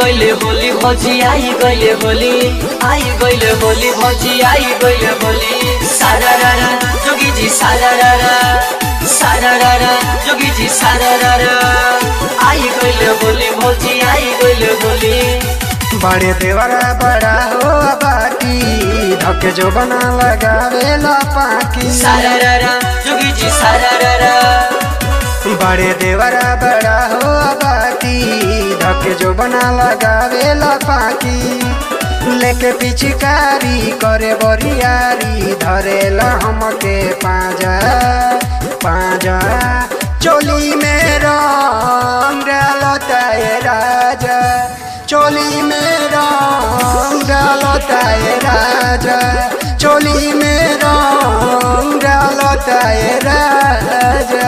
गइले होली भौजी आई गइले होली आई गइले होली भौजी आई गइले होली सारा रारा जोगी जी सारा रारा सारा रारा जोगी जी सारा रारा आई गइले होली भौजी आई गइले होली बड़े देवरा बड़ा हो बाटी धके जो बना लगावे ला पाकी सारा रारा जोगी जी सारा रारा बड़े देवरा बड़ा हो बाटी धके जो बना लगावे ला पाकी लेके पिचकारी करे बरियारी धरेला हमके पाजा पाजा चोली में रंग डालता है राजा चोली में रंग डालता है राजा चोली में रंग डालता है राजा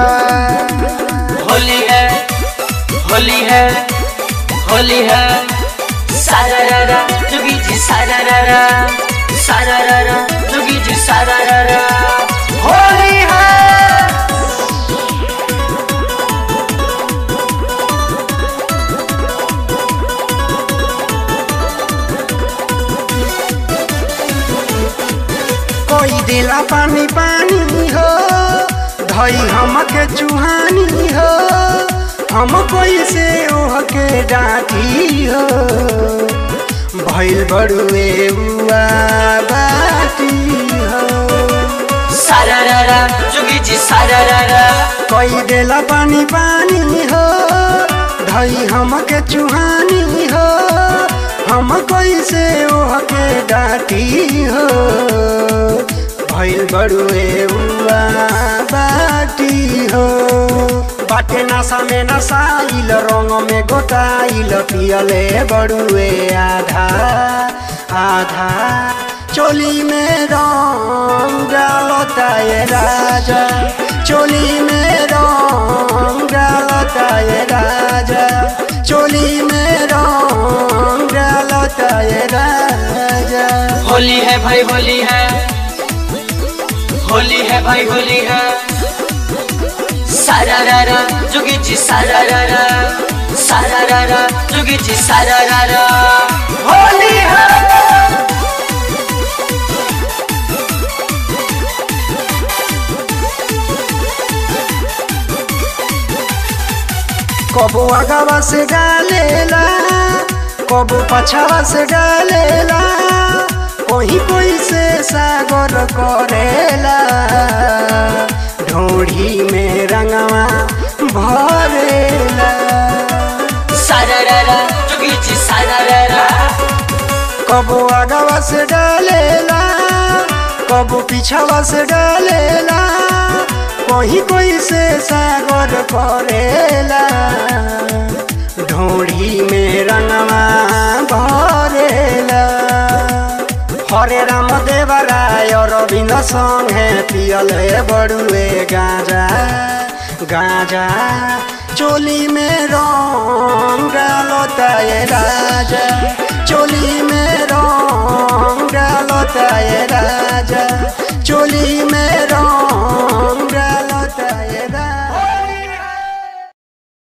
होली है होली है होली है सारा रारा जोगी जी सारा रारा सारा रारा जोगी जी सारा रारा होली है कोई दिला पानी पानी हो धई हमके चुहानी हो हम कोई से ओह के डाटी हो भइल बड़ुए उआ बाटी हो सारा रारा जोगी जी सारा रारा कोई दिला पानी पानी हो धई हमके चुहानी हो हम कोई से ओह के डाटी हो भइल बड़ुए उआ बाटी हो बाटे नशा में नसाइल रंग में गोटाइल पियले बड़ुए आधा आधा चोली में रंग डालता ये राजा चोली में रंग डालता ये राजा चोली में रंग डालता ये राजा होली है भाई होली है होली है भाई होली है सारा रारा जोगी जी सारा रारा सारा रारा जोगी जी सारा रारा होली है कबो आगावा से डालेला कबो पछावा से डालेला कोई कोई से सागर करेला ढोढ़ी में रंगवा भरेला सारा रारा जोगी जी सारा रारा कबो आगावा से डालेला कबो पीछावा से डालेला कोई कोई से सागर करेला ढोढ़ी में रंगवा भरेला हरे राम देवराय रविंद संगे पियल हे बड़ुए गाजा गाजा चोली में रंग डालता ये राजा चोली में रंग डालता ये राजा चोली में रंग डालता